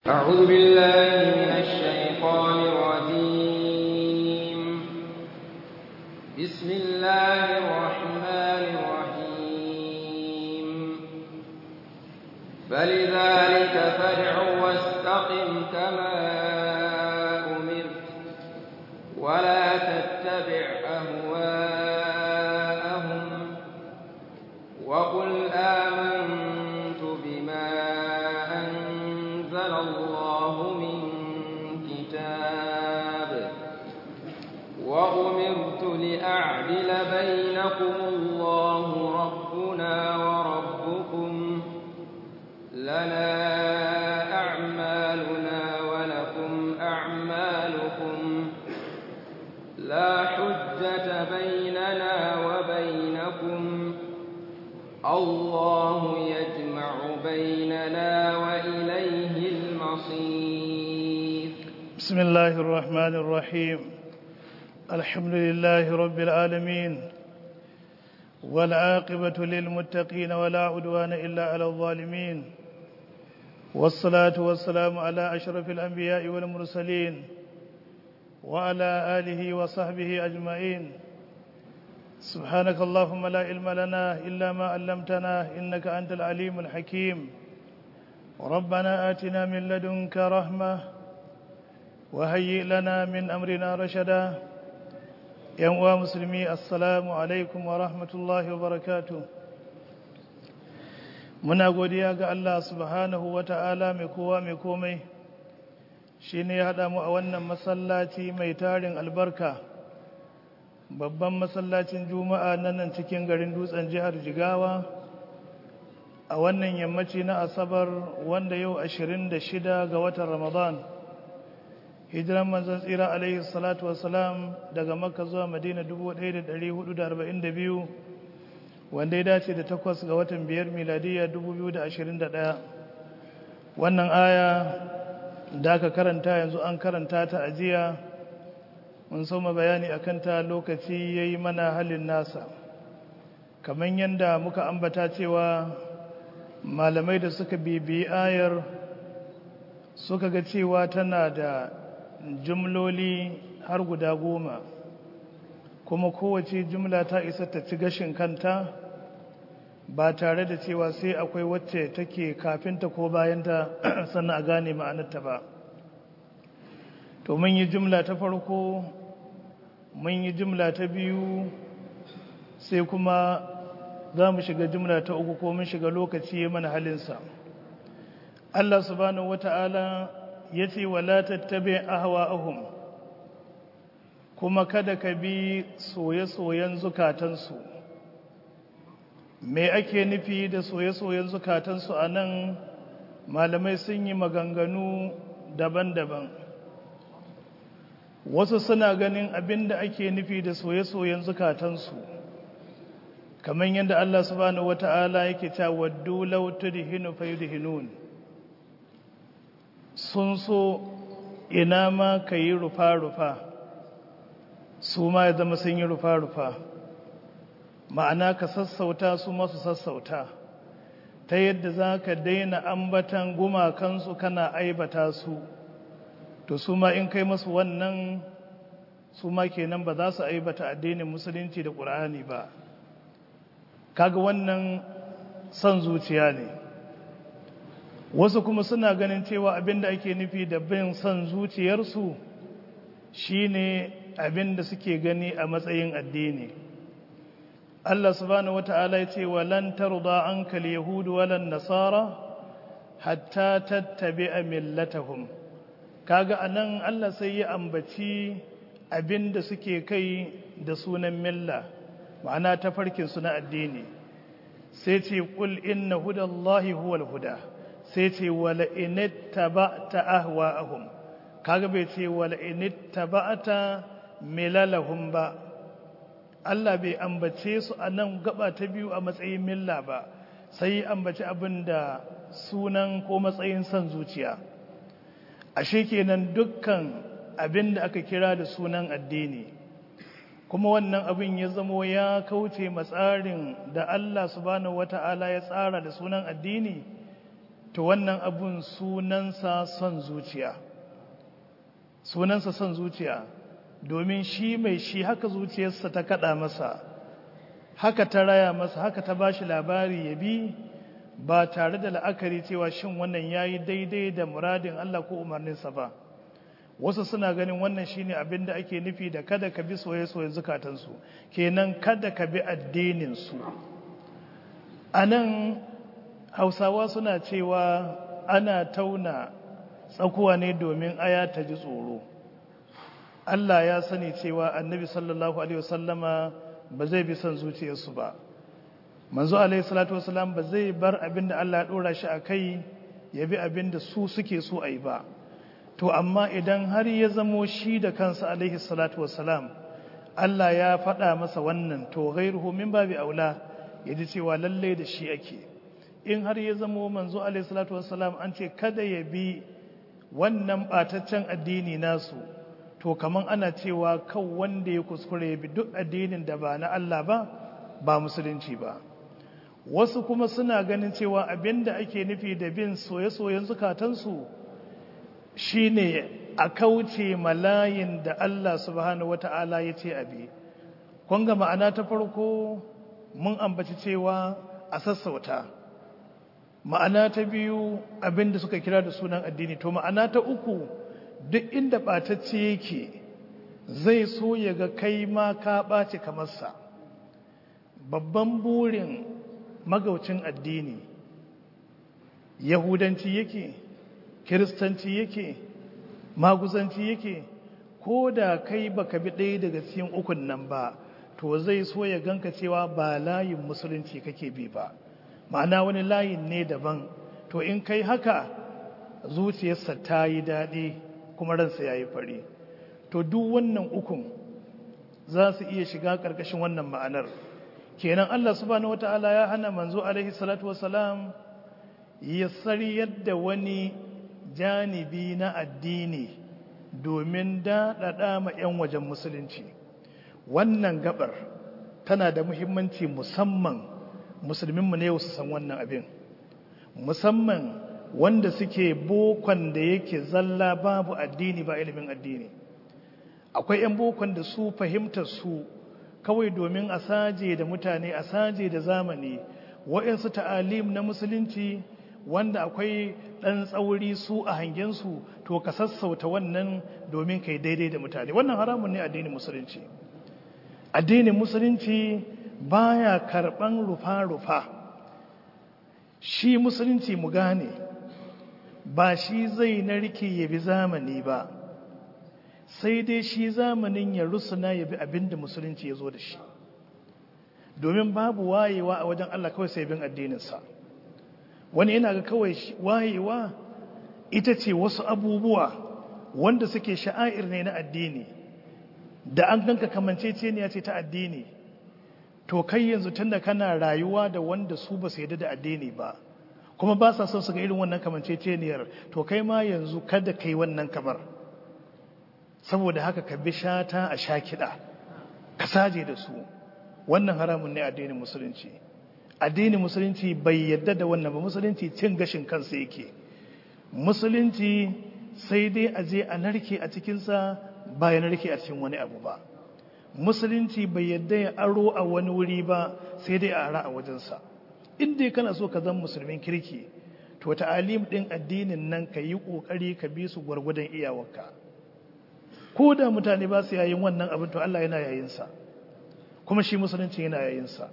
أعوذ بالله من الشيطان الرجيم بسم الله الرحمن الرحيم فلذلك فادع واستقم كما أمرت ولا تتبع أهواءهم وقل آمنت بما أنزل الله من كتاب وأمرت لأعدل بينكم الله ربنا وربكم لنا أعمالنا ولكم أعمالكم لا حجة بيننا وبينكم الله يجمع بيننا وإليه المصير بسم الله الرحمن الرحيم الحمد لله رب العالمين والعاقبة للمتقين ولا عدوان إلا على الظالمين والصلاة والسلام على أشرف الأنبياء والمرسلين وعلى آله وصحبه أجمعين سبحانك اللهم لا علم لنا إلا ما علمتنا إنك أنت العليم الحكيم ربنا آتنا من لدنك رحمة وهيئ لنا من أمرنا رشدا ينوى مسلمي السلام عليكم ورحمة الله وبركاته muna godiya ga Allah subhanahu wa ta'ala mai kowa mai komai shi ne ya haɗa mu a wannan masallaci mai tarin albarka babban masallacin juma'a na nan cikin garin dutsen jihar jigawa a wannan yammaci na asabar wanda yau 26 ga watan ramadan hijiran manzon tsira alaihi salatu wasalam daga makka zuwa madina 1442 wanda ya dace da takwas ga watan biyar miladiyya 2021 wannan aya da aka karanta yanzu an karanta ta ajiya mun soma bayani akan ta lokaci ya yi mana halin nasa kamar yadda muka ambata cewa malamai da suka bibiyi ayar suka ga cewa tana da jumloli har guda goma kuma kowace jumla ta isa ta ci gashin kanta ba tare da cewa sai akwai wacce take kafinta ko bayanta sannan a gane ma'anarta ba to mun yi jumla ta farko mun yi jumla ta biyu sai kuma za mu shiga jumla ta uku ko mun shiga lokaci ya mana halinsa Allah subhanahu wata'ala ya ce wala tattabi ahwa'ahum kuma kada ka bi soye-soyen zukatansu me ake nufi da soye-soyen zukatansu a nan malamai sun yi maganganu daban-daban wasu suna ganin abin da ake nufi da soye-soyen zukatansu kamar yadda Allah subhanahu wata'ala yake ta waddu law tudhinu fayudhinun sun so ina ma kayi rufa-rufa su ma ya zama sun yi rufa-rufa ma'ana ka sassauta su masu sassauta ta yadda za ka daina ambatan gumakansu kana aibata su to su ma in kai masu wannan su ma kenan ba za su aibata addinin musulunci da ƙur'ani ba kaga wannan son zuciya ne wasu kuma suna ganin cewa abinda ake nufi da bin son zuciyarsu shine abinda suke gani a matsayin addini Allah subhanahu wata'ala ya ce walan tarda anka al-yahud walan nasara hatta tattabi'a millatahum kaga anan Allah sai ya ambaci abinda suke kai da sunan milla ma'ana tafarkin su na addini sai ce qul inna hudallahi huwal huda sai ce wala inittaba'ta ahwa'ahum kaga bai ce wala inittaba'ta milalahum ba Allah bai ambace su a nan gaba ta biyu a matsayin milla ba sai ambaci abin da sunan ko matsayin son zuciya ashe kenan dukkan abin da aka kira da sunan addini kuma wannan abin ya zamo ya kauce matsarin da Allah subhanahu wata'ala ya tsara da sunan addini to wannan abun sunansa son zuciya sunansa son zuciya domin shi mai shi haka zuciyarsa ta kada masa haka ta raya masa haka ta bashi labari ya bi ba tare da la'akari cewa shin wannan yayi daidai da muradin Allah ko umarninsa ba wasu suna ganin wannan shine abin da ake nufi da kada ka bi soye-soye zukatansu kenan kada ka bi addininsu a nan hausawa suna cewa ana tauna tsakuwa ne domin aya ta ji tsoro Allah ya sani cewa annabi sallallahu alaihi wasallama ba zai bi son zuciyarsu ba manzo alaihi salatu wasallam ba zai bar abin da Allah ya dora shi a kai ya bi abin da su suke so a yi ba to amma idan har ya zamo shi da kansa alaihi salatu wasalam Allah ya faɗa masa wannan to ghairuhu min babi aula ya ji cewa lalle da shi ake in har ya zamo manzo alaihi salatu wasalam an ce kada ya bi wannan bataccen addini nasu to kaman ana cewa kan wanda ya kuskure ya bi duk addinin da ba na Allah ba ba musulunci ba wasu kuma suna ganin cewa abinda ake nufi da bin soye-soyen zukatansu shine a kauce malayin da Allah subhanahu wata'ala ya ce abi kun ga ma'ana ta farko mun ambaci cewa a sassauta ma'ana ta biyu abinda suka kira da sunan addini to ma'ana ta uku duk inda ɓatacce yake zai so ya ga kai ma ka ɓace kamarsa babban burin magaucin addini yahudanci yake kiristanci yake maguzanci yake ko da kai baka bi ɗaya daga cikin ukun nan ba to zai so ya ganka cewa ba layin musulunci kake bi ba ma'ana wani layin ne daban to in kai haka zuciyarsa ta yi daɗi kuma ransa ya yi fari to duk wannan ukun za su iya shiga ƙarƙashin wannan ma'anar kenan Allah subhanahu wata'ala ya hana manzo alaihi salatu wasalam ya sariyar da wani janibi na addini domin daɗaɗa ma 'yan wajen musulunci wannan gabar tana da muhimmanci musamman musulminmu ne su san wannan abin musamman wanda suke bokon da yake zalla babu addini ba ilimin addini akwai 'yan bokon da su fahimtar su kawai domin a saje da mutane a saje da zamani waɗansu ta'alim na musulunci wanda akwai ɗan tsauri su a hangensu to ka sassauta wannan domin kai daidai da mutane wannan haramun ne addinin musulunci addinin musulunci baya karɓan rufa-rufa shi musulunci mu gane ba shi zai narke ya bi zamani ba sai dai shi zamanin ya rusuna ya bi abin da musulunci ya zo da shi domin babu wayewa a wajen Allah kawai sai bin addininsa wani yana ga kawai wayewa ita ce wasu abubuwa wanda suke sha'air ne na addini da an ganka kamanceceniya ce ta addini to kai yanzu tunda kana rayuwa da wanda su ba su yadda da addini ba kuma ba sa son su ga irin wannan kamanceceniyar to kai ma yanzu kada kai wannan kamar saboda haka ka bi shata a sha kiɗa ka saje da su wannan haramun ne addinin musulunci addinin musulunci bai yadda da wannan ba musulunci cin gashin kansa yake musulunci sai dai a je a narke a cikinsa ba ya narke a cikin wani abu ba musulunci bai yadda ya aro a wani wuri ba sai dai a ara a wajensa inda kana so ka zan musulmin kirki to ta'alim din addinin nan ka yi kokari ka bi su gwargwadon iyawarka ko da mutane ba su yayin wannan abin to Allah yana yayin sa kuma shi musulunci yana yayin sa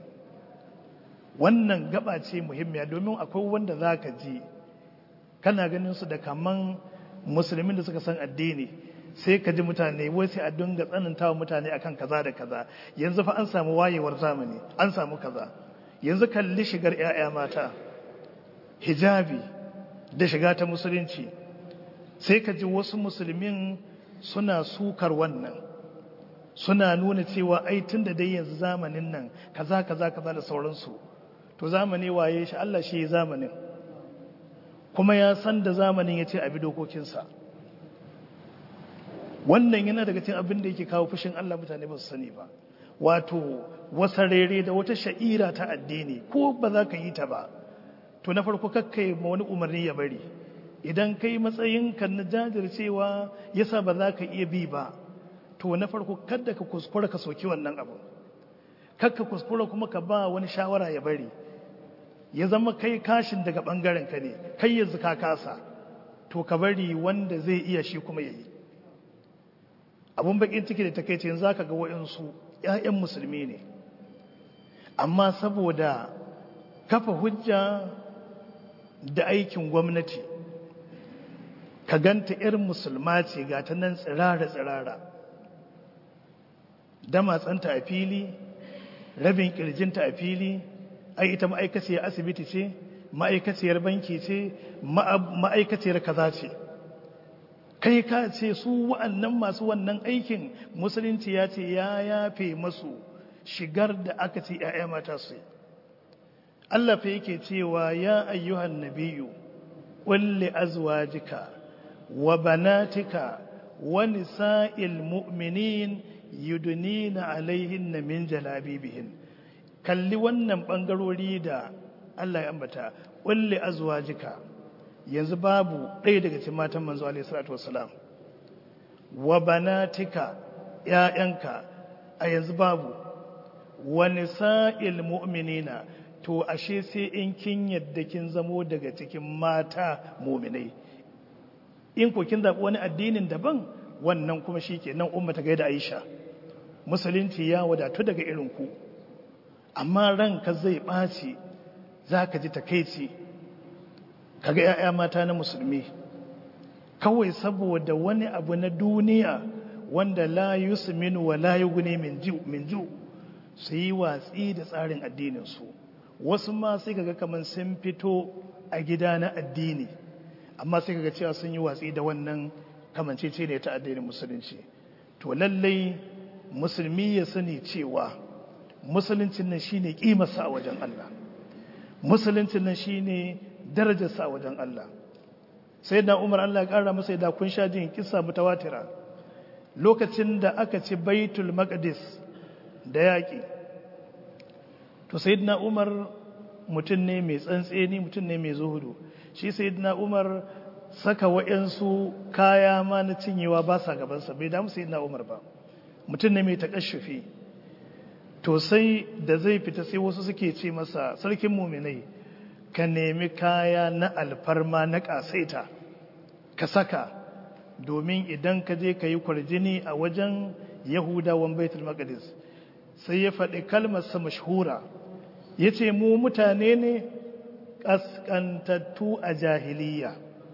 wannan gaba ce muhimmiya domin akwai wanda zaka ji kana ganin su da kaman musulmin da suka san addini sai ka ji mutane wai sai a dinga tsanantawa mutane akan kaza da kaza yanzu fa an samu wayewar zamani an samu kaza yanzu kalli shigar 'ya'ya mata hijabi da shiga ta musulunci sai ka ji wasu musulmin suna sukar wannan suna nuna cewa ai tun da dai yanzu zamanin nan kaza kaza kaza da sauransu to zamani waye shi Allah shi zamanin kuma ya san da zamanin ya ce a bi dokokinsa wannan yana daga cikin abin da yake kawo fushin Allah mutane ba su sani ba wato wasa rere da wata sha'ira ta addini ko ba za ka yi ta ba to to na farko kakkai ma wani umarni ya bari idan kai matsayinka na jajircewa yasa ba za ka iya bi ba to na farko kada ka kuskura ka soki wannan abu kakka kuskura kuma ka ba wani shawara ya bari ya zama kai kashin daga bangaren ka ne kai yanzu ka kasa to ka bari wanda zai iya shi kuma yayi abun bakin ciki da takeice yanzu zaka ga wayansu ƴaƴan musulmi ne amma saboda kafa hujja da aikin gwamnati ka ganta irin musulma ce ga ta nan tsirara-tsirara damatsanta a fili rabin kirjinta a fili ai ita ma'aikaciyar asibiti ce ma'aikaciyar banki ce ma'aikaciyar kaza ce kai ka ce su wa'annan masu wannan aikin musulunci ya ce ya yafe masu shigar da aka ce 'ya'ya mata su Allah fa yake cewa ya ayyuhan nabiyu qul azwajika wa banatika wa nisa'il mu'minin yudnina alaihinna min jalabibihin kalli wannan bangarori da Allah ya ambata qul azwajika yanzu babu ɗaya daga cikin matan manzo alaihi salatu wassalam wa banatika ƴaƴanka a yanzu babu wa nisa'il mu'minina to ashe sai in kin yadda kin zamo daga cikin mata mu'minai in ko kin zaɓi wani addinin daban wannan kuma shike nan umma ta gaida Aisha musulunci ya wadatu daga irin ku amma ranka zai ɓaci zaka ji takeici kaga ‘ya'ya mata na musulmi kawai saboda wani abu na duniya wanda la yusminu wa la yughni min ju su yi watsi da tsarin addininsu wasu ma sai kaga kamar sun fito a gida na addini amma sai kaga cewa sun yi watsi da wannan kamancece ne ta addinin musulunci to lallai musulmi ya sani cewa musuluncin nan shine kimarsa a wajen Allah musuluncin nan shine darajarsa a wajen Allah sai da umar Allah ya ƙara masa da kun sha jin kisa mutawatira lokacin da aka ci baitul maqdis da yaƙi to sayyidina umar mutum ne mai tsantseni mutum ne mai zuhudu shi sayyidina umar saka wa'yansu kaya ma na cinyewa ba sa gabansa bai damu sayyidina umar ba mutum ne mai takashufi to sai da zai fita sai wasu suke ce masa sarkin muminai ka nemi kaya na alfarma na ƙasaita ka saka domin idan ka je ka yi kwarjini a wajen yahudawan baitul maqdis sai ya faɗi kalmarsa mashhura ya ce mu mutane ne ƙasƙantattu a jahiliya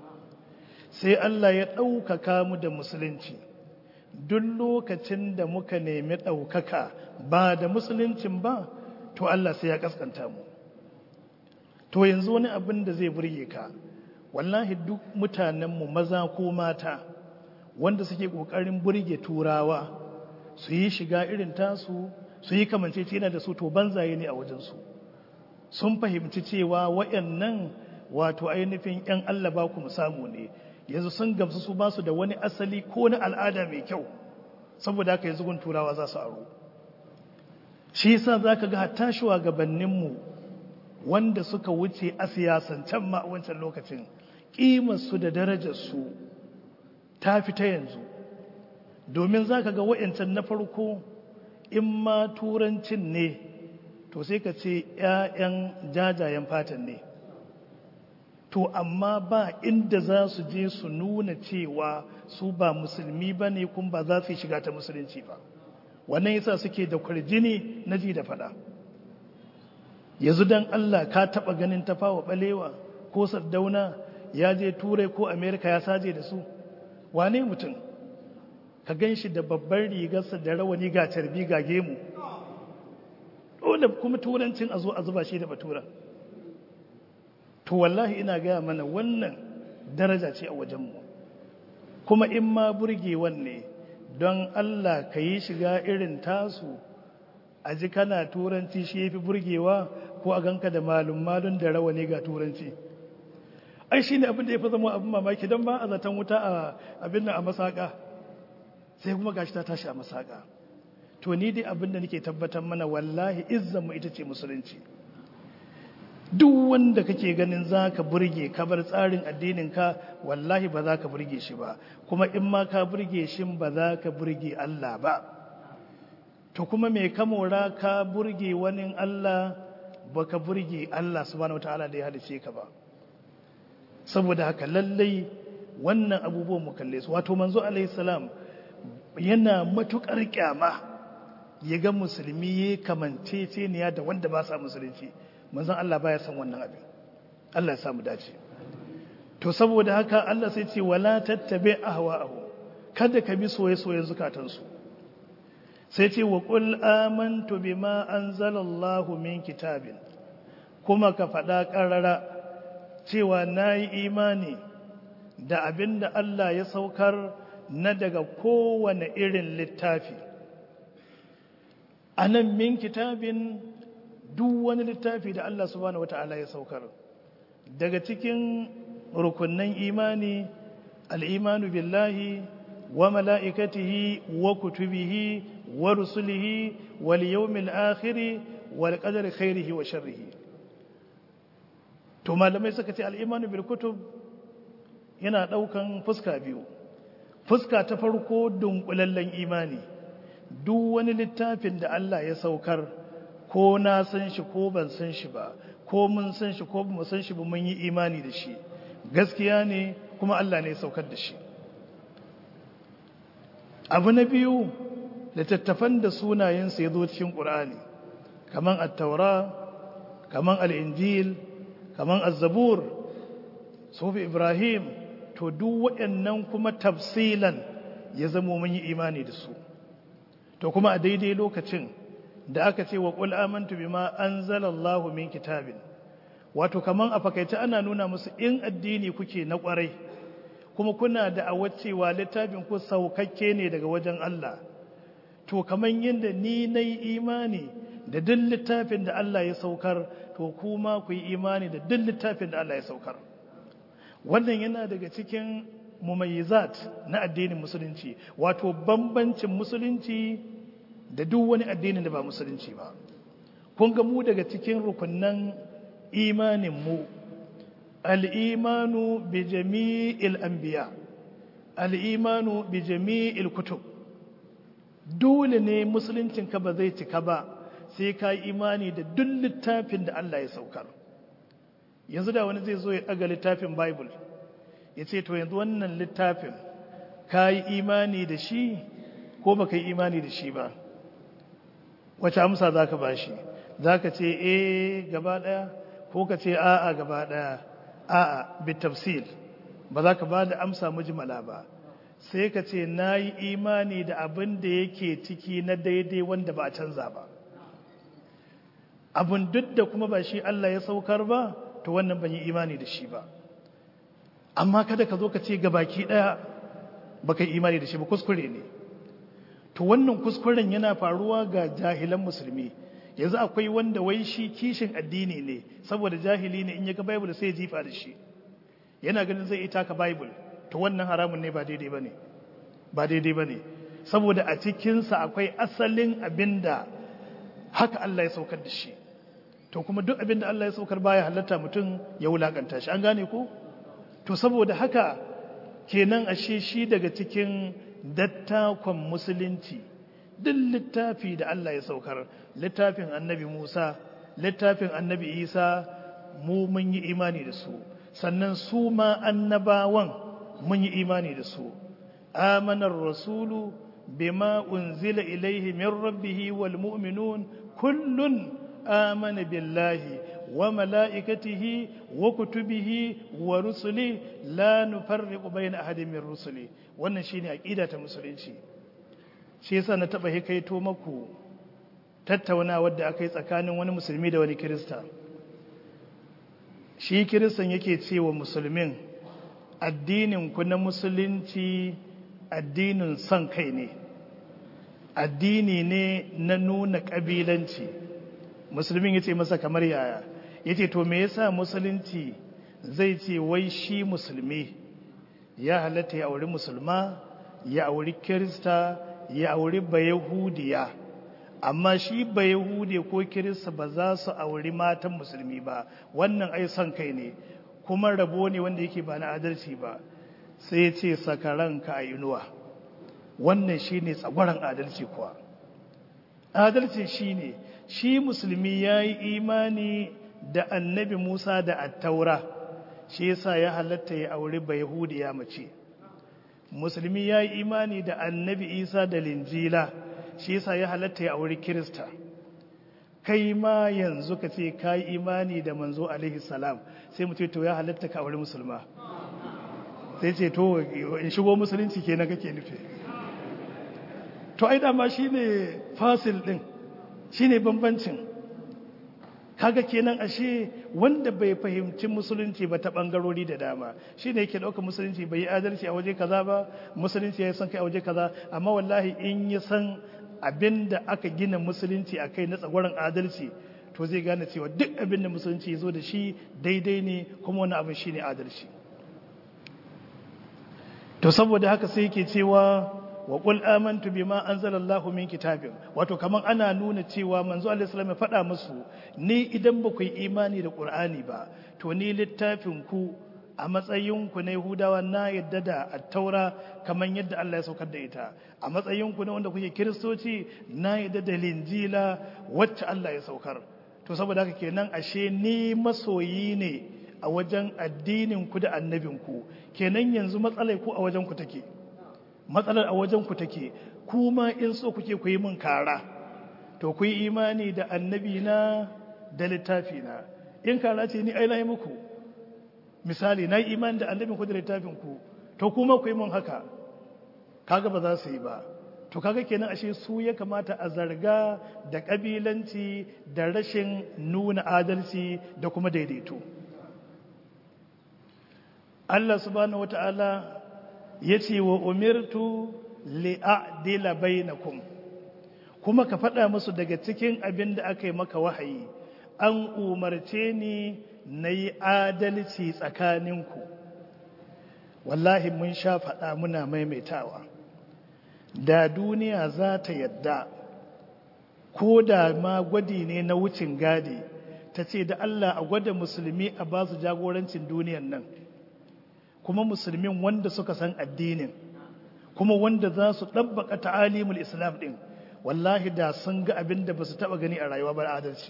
sai Allah ya ɗaukaka mu da musulunci duk lokacin da muka nemi ɗaukaka ba da musuluncin ba to Allah sai ya ƙasƙanta mu to yanzu wani abin da zai burge ka wallahi duk mutanenmu maza ko mata wanda suke ƙoƙarin burge turawa su yi shiga irin tasu su yi kamancecena da su to banzaye ne a wajensu sun fahimci cewa waɗannan wato ainihin 'yan Allah ba ku samu ne yanzu sun gamsu su ba su da wani asali ko na al'ada mai kyau saboda haka yanzu gun turawa za su aro shi yasa za ka ga hatta shugabanninmu wanda suka wuce a siyasancen ma a wancan lokacin ƙimarsu da darajarsu ta fi ta yanzu domin za ka ga wa'yancan na farko in ma turancin ne to sai ka ce 'ya'yan jajayen fatan ne to amma ba inda za su je su nuna cewa su ba musulmi ba ne kuma ba za su yi shiga ta musulunci ba wannan yasa suke da kwarjini na ji da fada yanzu don Allah ka taba ganin tafawa balewa ko sardauna ya je turai ko amerika ya saje da su wane mutum ka gan shi da babbar rigarsa da rawani ga carbi ga gemu dole kuma turancin a zo a zuba shi da batura to wallahi ina gaya mana wannan daraja ce a wajenmu kuma in ma burgewan ne don Allah ka yi shiga irin tasu a ji kana turanci shi ya fi burgewa ko a ganka da malum-malun da rawani ga turanci ai shi ne abin da ya fi zama abin mamaki don ba a zaton wuta a abin nan a masaka sai kuma gashi ta tashi a masaka to ni dai abin da nake tabbatar mana wallahi izzanmu ita ce musulunci duk wanda kake ganin za ka burge ka bar tsarin addininka wallahi ba za ka burge shi ba kuma in ma ka burge shi ba za ka burge Allah ba to kuma mai kamora ka burge wani Allah ba ka burge Allah subhanahu wataala da ya halice ka ba saboda haka lallai wannan abubuwan mu kalle su wato manzo alaihi salam yana matukar kyama ya ga musulmi ya kamanceceniya da wanda ba sa musulunci manzon Allah baya san wannan abin Allah ya samu dace to saboda haka Allah sai ce wala tattabi ahwa'ahu kada ka bi soye-soyen zukatansu sai ce wa qul amantu bima anzalallahu min kitabin kuma ka faɗa ƙarara cewa nayi imani da abin da Allah ya saukar na daga kowane irin littafi a nan min kitabin duk wani littafi da Allah subhanahu wata'ala ya saukar daga cikin rukunnan imani al'imanu billahi wa mala'ikatihi wa kutubihi wa rusulihi wal yawmil akhiri wal qadari khairihi wa sharrihi to malamai suka ce al'imanu bil kutub yana ɗaukan fuska biyu fuska ta farko dunkulallen imani duk wani littafin da Allah ya saukar ko na san shi ko ban san shi ba ko mun san shi ko ba san shi ba mun yi imani da shi gaskiya ne kuma Allah ne ya saukar da shi abu na biyu littattafan da sunayensa ya zo cikin ƙur'ani kaman at-taura kaman al-injil kaman az-zabur sufi ibrahim to duk waɗannan kuma tafsilan ya zamo mun yi imani da su to kuma a daidai lokacin da aka ce wa qul amantu bima anzalallahu min kitabin wato kaman a fakaice ana nuna musu in addini kuke na kwarai kuma kuna da awacewa littafin ku saukakke ne daga wajen Allah to kaman yadda ni nayi imani da duk littafin da Allah ya saukar to kuma ku yi imani da duk littafin da Allah ya saukar wannan yana daga cikin mumayyizat na addinin musulunci wato bambancin musulunci da duk wani addinin da ba musulunci ba kun ga mu daga cikin rukunnan imanin mu al-imanu bi jami'il anbiya al-imanu bi jami'il kutub dole ne musuluncin ka ba zai cika ba sai ka yi imani da duk littafin da Allah ya saukar yanzu da wani zai zo ya ɗaga littafin bible ya ce to yanzu wannan littafin ka yi imani da shi ko ba ka yi imani da shi ba wace amsa za ka ba shi za ka ce eh gaba ɗaya ko ka ce a'a gaba ɗaya a'a bitafsil ba za ka ba da amsa mujmala ba sai ka ce na yi imani da abin da yake ciki na daidai wanda ba a canza ba abin duk da kuma ba shi Allah ya saukar ba to wannan ban yi imani da shi ba amma kada ka zo ka ce gabaki daya baka yi imani da shi ba kuskure ne to wannan kuskuren yana faruwa ga jahilan musulmi yanzu akwai wanda wai shi kishin addini ne saboda jahili ne in ya ga bible sai ya jifa da shi yana ganin zai ita ka bible to wannan haramun ne ba daidai bane ba daidai bane saboda a cikinsa akwai asalin abinda haka Allah ya saukar da shi to kuma duk abin da Allah ya saukar baya halatta mutum ya wulakanta shi an gane ko to saboda haka kenan ashe shi daga cikin dattakon musulunci duk littafi da Allah ya saukar littafin annabi Musa littafin annabi Isa mu mun yi imani da su sannan su ma annabawan mun yi imani da su amanar rasulu bima unzila ilaihi min rabbihi wal mu'minun kullun آمن بالله وملائكته وكتبه ورسله لا نفرق بين أحد من رسله wannan shine aqida ta musulunci shi yasa na taba hikaito maku tattaunawa da aka yi tsakanin wani musulmi da wani kirista shi kiristan yake cewa musulmin addinin ku na musulunci addinin son kai ne addini ne na nuna kabilanci musulmin ya ce masa kamar yaya ya ce to me yasa musulunci zai ce wai shi musulmi ya halatta ya auri musulma ya auri kirista ya auri bayahudiya amma shi ba yahude ko kirista ba za su auri matan musulmi ba wannan ai son kai ne kuma rabo ne wanda yake ba na adalci ba sai ce sakaranka a inuwa wannan shi ne tsagwaron adalci kuwa adalci shi ne shi musulmi ya yi imani da annabi musa da attaura shi yasa ya halatta ya auri ba yahudiya mace musulmi ya yi imani da annabi isa da linjila shi yasa ya halatta ya auri kirista kai ma yanzu ka ce ka yi imani da manzo alaihi salam sai mu ce to ya halatta ka auri musulma sai ce to in shigo musulunci kenan kake nufi to ai dama shine fasil din shine bambancin kaga kenan ashe wanda bai fahimci musulunci ba ta bangarori da dama shine yake dauka musulunci bai yi adalci a waje kaza ba musulunci ya san kai a waje kaza amma wallahi in ya san abinda aka gina musulunci a kai na tsagwaron adalci to zai gane cewa duk abinda musulunci ya zo da shi daidai ne kuma wani abin shine adalci to saboda haka sai yake cewa wa qul amantu bima anzalallahu min kitabin wato kaman ana nuna cewa manzo Allah sallallahu alaihi faɗa musu ni idan ba ku yi imani da Qur'ani ba to ni littafin ku a matsayin ku na Yahudawa na yadda da at-Taura kaman yadda Allah ya saukar da ita a matsayin ku na wanda kuke Kiristoci na yadda da Linjila wacce Allah ya saukar to saboda haka kenan ashe ni masoyi ne a wajen addinin ku da annabin ku kenan yanzu matsalai ku a wajen ku take matsalar a wajen ku take kuma in so kuke ku yi min kara to ku yi imani da annabi na da littafi na in kara ce ni ai na yi muku misali na yi imani da annabin ku da littafin ku to kuma ku yi min haka kaga ba za su yi ba to kaga kenan ashe su ya kamata a zarga da kabilanci da rashin nuna adalci da kuma daidaito Allah subhanahu wata'ala ya ce wa umirtu li'adila bainakum kuma ka faɗa musu daga cikin abin da aka yi maka wahayi an umarce ni na yi adalci tsakaninku wallahi mun sha faɗa muna maimaitawa da duniya za ta yadda ko da ma gwadi ne na wucin gadi ta ce da Allah a gwada musulmi a ba su jagorancin duniyan nan kuma musulmin wanda suka san addinin kuma wanda za su ɗabbaka ta'alimul islam ɗin wallahi da sun ga abin da ba su taɓa gani a rayuwa ba adalci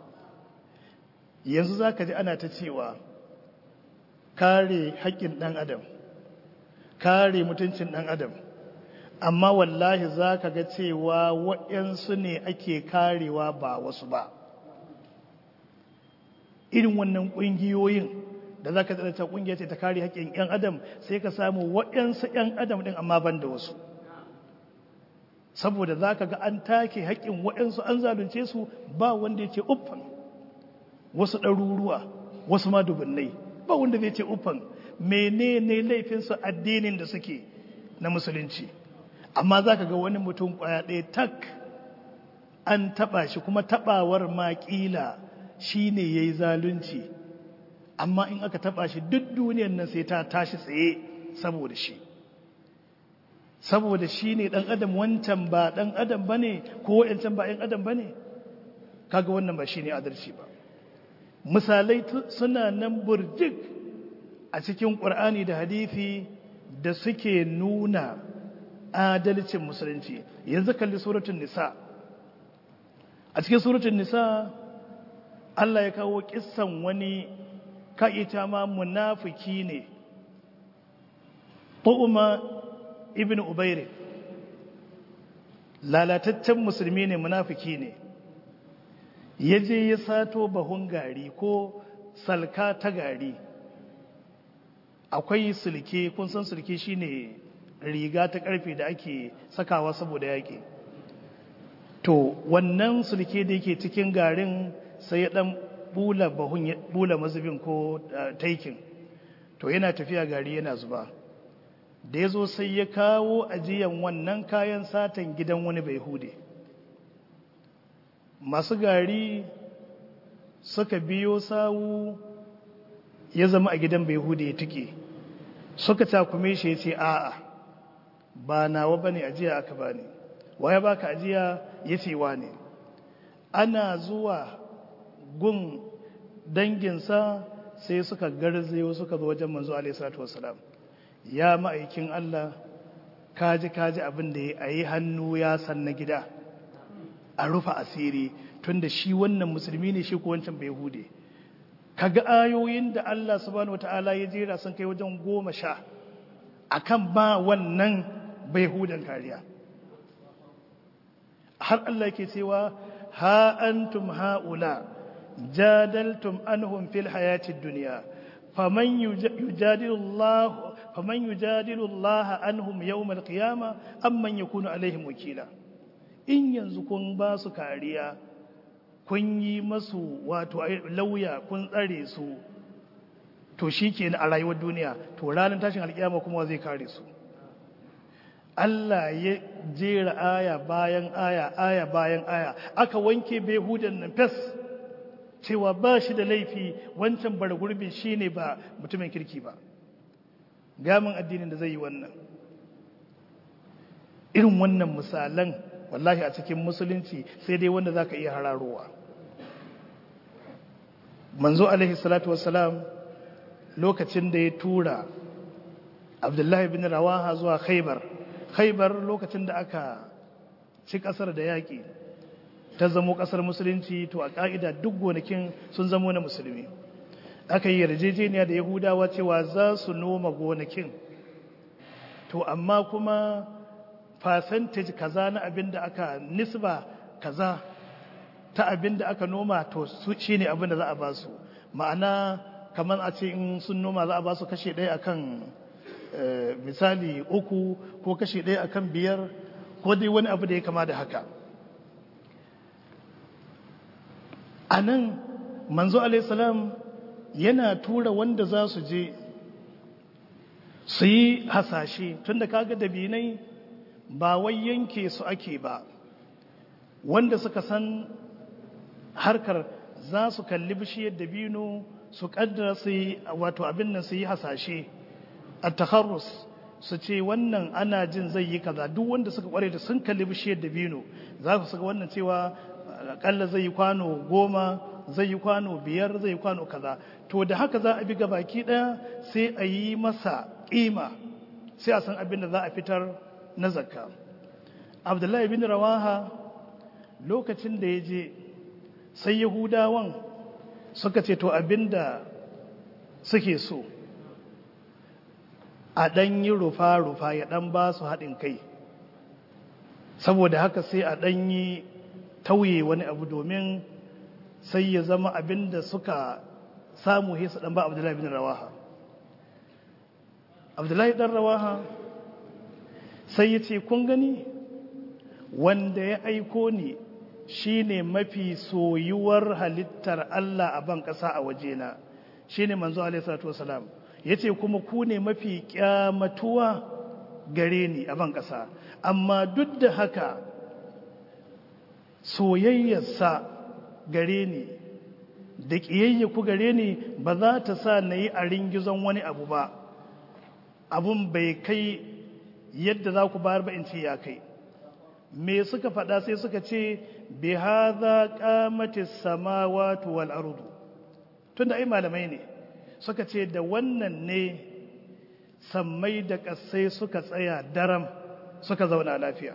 yanzu za ka ji ana ta cewa kare haƙƙin ɗan adam kare mutuncin ɗan adam amma wallahi za ka ga cewa waɗansu ne ake karewa ba wasu ba irin wannan ƙungiyoyin da za ka ta ƙungiya ce ta kare haƙƙin 'yan adam sai ka samu waɗansu 'yan adam ɗin amma ban da wasu saboda za ka ga an take haƙƙin waɗansu an zalunce su ba wanda ya ce uffan wasu ɗaruruwa wasu ma dubunnai ba wanda zai ce uffan menene laifinsu addinin da suke na musulunci amma za ka ga wani mutum ƙwaya ɗaya tak an taɓa shi kuma taɓawar maƙila shi ne ya yi zalunci amma in aka taɓa shi duk duniyan nan sai ta tashi tsaye saboda shi saboda shi ne ɗan adam wancan ba ɗan adam ba ne ko wa'yancan ba ‘yan adam ba ne kaga wannan ba shi ne adalci ba misalai suna nan burjik a cikin ƙur'ani da hadithi da suke nuna adalcin musulunci yanzu kalli suratun nisa a cikin suratun nisa Allah ya kawo kissan wani ka'ita ma munafiki ne Tu'uma ibn Ubairi lalataccen musulmi ne munafiki ne ya je ya sato bahun gari ko salka ta gari akwai sulke kun san sulke shine riga ta karfe da ake sakawa saboda yaƙi to wannan sulke da yake cikin garin sai ya dan bula bahun bula mazubin ko taikin to yana tafiya gari yana zuba da ya zo sai ya kawo ajiyan wannan kayan satan gidan wani bai hude masu gari suka biyo sawu ya zama a gidan bai hude ya tuke suka takume shi ya ce a'a ba nawa ba ne ajiya aka ba ne waya ba ka ajiya ya ce wa ne ana zuwa gun danginsa sai suka garzayo suka zo wajen manzo alaihi salatu wassalam ya ma'aikin Allah kaji kaji abin da ya yi hannu ya san na gida a rufa asiri tunda shi wannan musulmi ne shi ko wancan bai hude kaga ayoyin da Allah subhanahu wataala ya jera sun kai wajen goma sha akan ba wannan bai hudan kariya har Allah yake cewa ha antum haula jadaltum anhum fil hayatid dunya faman yujadilu Allah faman yujadilu Allah anhum yawm al-qiyama amman yakunu alaihim wakila in yanzu kun ba su kariya kun yi masu wato lauya kun tsare su to shikenan a rayuwar duniya to ranar tashin alkiyama kuma zai kare su Allah ya jera aya bayan aya aya bayan aya aka wanke behudan nan fes cewa ba shi da laifi wancan bara gurbin shi ne ba mutumin kirki ba gamin addinin da zai yi wannan irin wannan misalan wallahi a cikin musulunci sai dai wanda za ka iya hararowa manzo alaihi salatu wassalam lokacin da ya tura abdullahi bin rawaha zuwa khaibar khaibar lokacin da aka ci kasar da yaƙi ta zamo kasar musulunci to a ƙa'ida duk gonakin sun zamo na musulmi aka yi yarjejeniya da yahudawa cewa za su noma gonakin to amma kuma percentage kaza na abin da aka nisba kaza ta abin da aka noma to shi ne abin da za a ba su ma'ana kamar a ce in sun noma za a ba su kashe ɗaya akan misali uku ko kashe ɗaya akan biyar ko dai wani abu da ya kama da haka a nan manzo alaihissalam yana tura wanda za su je su yi hasashe tun da kaga dabinai ba wai yanke su ake ba wanda suka san harkar za su kalli bishiyar dabino su kaddara su yi wato abin nan su yi hasashe a takharrus su ce wannan ana jin zai yi kaza duk wanda suka kware da sun kalli bishiyar dabino za su saka wannan cewa akalla zai yi kwano goma zai yi kwano biyar zai yi kwano kaza to da haka za a bi baki daya sai a yi masa kima sai a san abin da za a fitar na zakka abdullahi bin rawaha lokacin da ya je sai yahudawan suka ce to abin da suke so a ɗan yi rufa-rufa ya ɗan ba su haɗin kai saboda haka sai a ɗan yi tauye wani abu domin sai ya zama abin da suka samu hesa ɗan ba abdullahi bin rawaha abdullahi ɗan rawaha sai ya ce kun gani wanda ya aiko ni shine mafi soyuwar halittar Allah a ban ƙasa a wajena shine manzo alaihi salatu wasalam yace kuma ku ne mafi kyamatuwa gare ni a ban ƙasa amma duk da haka soyayyarsa gare ni da ƙiyayya ku gare ni ba za ta sa na yi a ringizon wani abu ba abun bai kai yadda za ku bayar ba in ce ya kai me suka faɗa sai suka ce bi hadha qamatis samawati wal ardu tunda ai malamai ne suka ce da wannan ne sammai da ƙasai suka tsaya daram suka zauna lafiya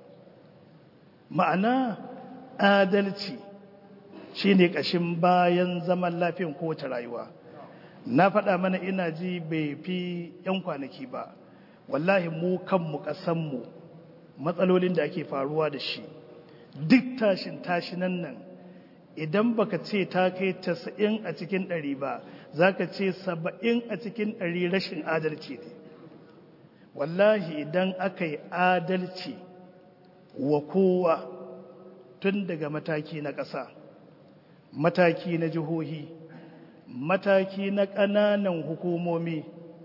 ma'ana adalci shine ƙashin bayan zaman lafiyan kowace rayuwa na faɗa mana ina ji bai fi 'yan kwanaki ba wallahi mu kanmu ƙasanmu matsalolin da ake faruwa da shi duk tashin tashinan nan idan baka ce ta kai tasa'in a cikin ɗari ba za ka ce saba'in a cikin ɗari rashin adalci ne wallahi idan aka yi adalci wa kowa tun daga mataki na ƙasa mataki na jihohi mataki na ƙananan hukumomi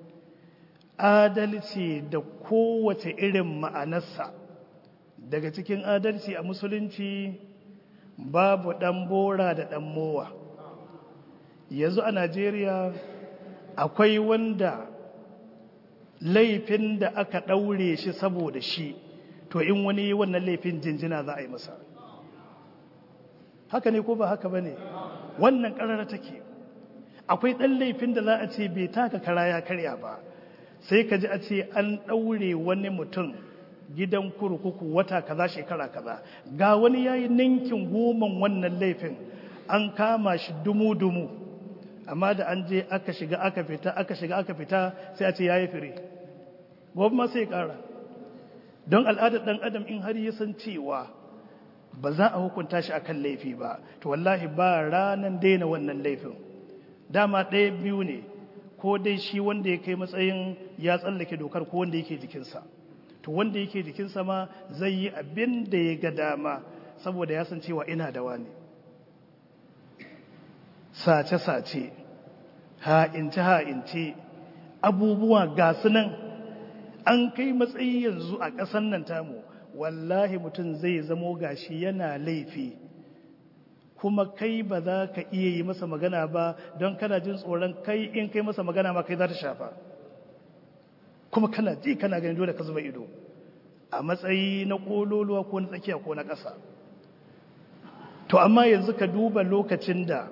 adalci da kowace irin ma'anarsa daga cikin adalci a musulunci babu ɗan bora da ɗan mowa yanzu a najeriya akwai wanda laifin da aka ɗaure shi saboda shi to in wani wannan laifin jinjina za a yi masa haka ne ko ba haka ba ne wannan ƙarara take akwai ɗan laifin da za a ce bai taka kara ya karya ba sai ka ji a ce an ɗaure wani mutum gidan kurkuku wata kaza shekara kaza ga wani yayi ninkin goman wannan laifin an kama shi dumu-dumu amma da an je aka shiga aka fita aka shiga aka fita sai a ce yayi fire gobe ma sai kara don al'adar dan adam in har ya san cewa ba za a hukunta shi akan laifi ba to wallahi ba ranan daina wannan laifin dama ɗaya biyu ne ko dai shi wanda ya kai matsayin ya tsallake dokar ko wanda yake jikinsa to wanda yake jikinsa ma zai yi abin da ya ga dama saboda ya san cewa ina da wani sace-sace ha'ince-ha'ince abubuwa ga nan an kai matsayi yanzu a ƙasan nan tamu wallahi mutum zai zamo gashi yana laifi kuma kai ba za ka iya yi masa magana ba don kana jin tsoron kai in kai masa magana ma kai za ta shafa kuma kana ji kana gani dole ka zuba ido a matsayi na kololuwa ko na tsakiya ko na ƙasa to amma yanzu ka duba lokacin da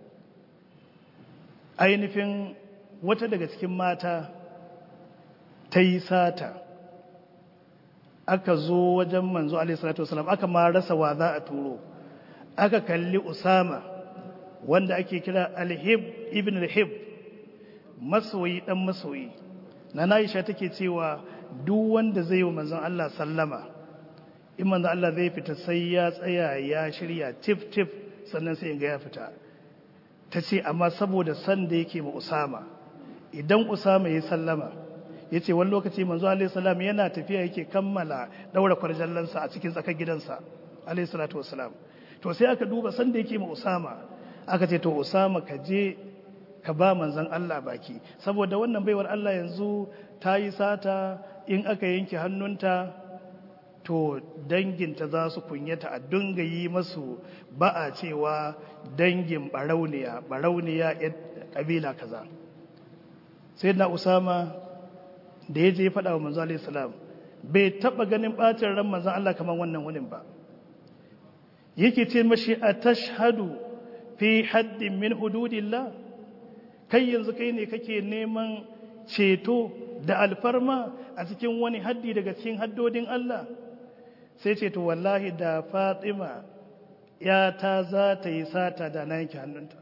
ainihin wata daga cikin mata ta yi sata aka zo wajen manzo alaihissalatu wasalam aka ma rasa wa za a turo aka kalli usama wanda ake kira alhib ibn alhib masoyi dan masoyi na Aisha take cewa duk wanda zai yi manzon Allah sallama in manzon Allah zai fita sai ya tsaya ya shirya tif tif sannan sai ga ya fita ta ce amma saboda san da yake ma Usama idan Usama ya sallama ya ce wani lokaci manzo alaihi salam yana tafiya yake kammala daura kwarjallansa a cikin tsakar gidansa alaihi salatu wassalam to sai aka duba san da yake ma Usama aka ce to Usama ka je ka ba manzan Allah baki saboda wannan baiwar Allah yanzu ta yi sata in aka yanke hannunta to danginta za su kunyata a dunga yi masu ba a cewa dangin barauniya barauniya yan kabila kaza sai na usama da ya je ya faɗa wa manzo alaihi salam bai taɓa ganin ɓacin ran manzan Allah kamar wannan wunin ba yake ce mashi a tashhadu fi haddin min hududillah kai yanzu kai ne kake neman ceto da alfarma a cikin wani haddi daga cikin haddodin Allah sai ce to wallahi da Fatima ya ta za ta yi sata da na yanke hannunta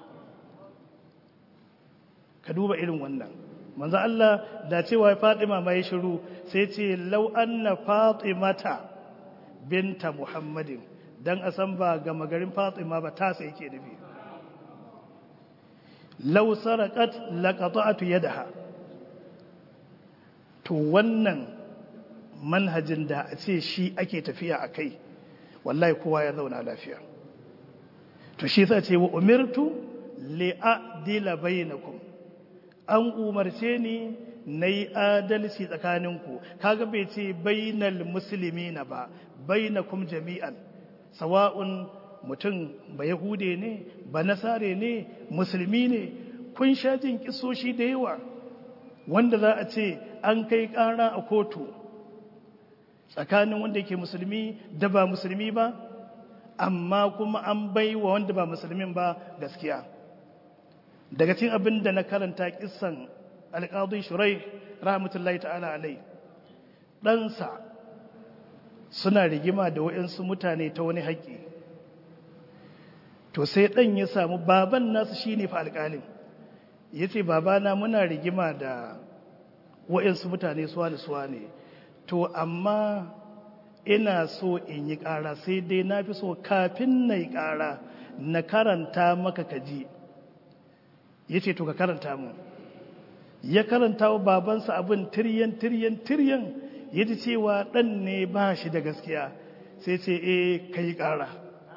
ka duba irin wannan manzo Allah da cewa Fatima mai shiru sai ce law anna Fatimata binta Muhammadin dan a san ba ga magarin Fatima ba ta sai yake nufi law saraqat laqata'tu yadaha to wannan manhajin da a ce shi ake tafiya a kai wallahi kowa ya zauna lafiya to shi sa ce wa umirtu li'adila bainakum an umarce ni na yi adalci tsakaninku kaga bai ce bainal musulmi na ba bainakum jami'an sawa'un mutum ba yahude ne ba nasare ne musulmi ne kun sha jin kisoshi da yawa wanda za a ce an kai ƙara a kotu tsakanin wanda yake musulmi da ba musulmi ba amma kuma an bai wa wanda ba musulmin ba gaskiya daga cikin abin da na karanta kissan alƙadun shurai rahmatullahi ta'ala alai ɗansa suna rigima da waɗansu mutane ta wani haƙƙi to sai ɗan ya samu baban nasu shi ne fa alƙalin ya ce babana muna rigima da waɗansu mutane suwa da suwa ne to amma ina so in yi ƙara sai dai na fi so kafin na yi ƙara na karanta maka kaji ya ce to ka karanta mu ya karanta wa babansa abin tiryan tiryan tiryan ya ji cewa ɗan ne ba shi da gaskiya sai ce e ka yi ƙara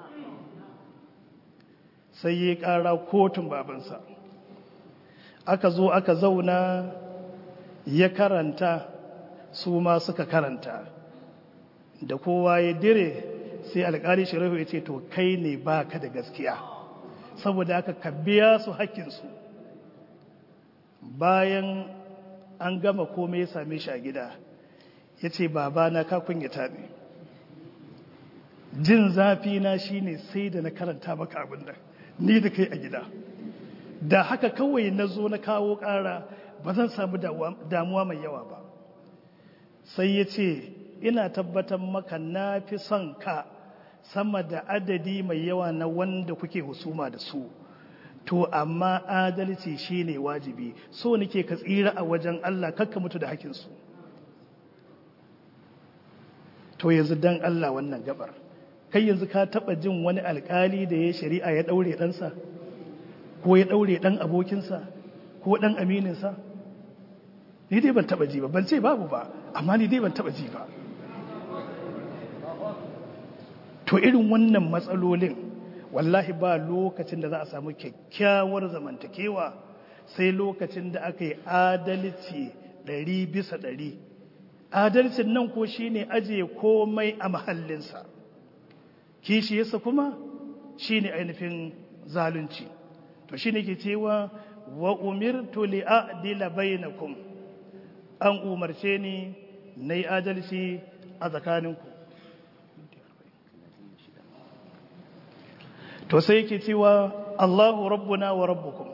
sai ya yi ƙara kotun babansa aka zo aka zauna ya karanta su ma suka karanta da kowa ya dire sai alƙali sharifu ya ce to kai ne ba ka da gaskiya saboda aka ka biya su hakkinsu bayan an gama komai ya same shi a gida ya ce babana ka kunyata ne jin zafi na shine sai da na karanta maka abin da ni da kai a gida da haka kawai na zo na kawo ƙara ba zan samu damuwa mai yawa ba sai ya ce ina tabbatar maka na fi son ka sama da adadi mai yawa na wanda kuke husuma da su to amma adalci shine wajibi so nake ka tsira a wajen Allah kakka mutu da hakinsu to yanzu dan Allah wannan gabar kai yanzu ka taba jin wani alkali da ya shari'a ya daure ɗansa ko ya daure ɗan abokinsa ko ɗan amininsa ni dai ban taba ji ba ban ce babu ba amma ni dai ban taba ji ba to irin wannan matsalolin wallahi ba lokacin da za a samu kyakkyawar zamantakewa sai lokacin da aka yi adalci ɗari bisa ɗari adalcin nan ko shine ajiye komai a mahallinsa kishiyarsa kuma shine ainihin zalunci to shine ke cewa wa umirtu li a'dila bainakum an umarce ni nayi adalci a tsakaninku to sai yake cewa Allahu rabbuna wa rabbukum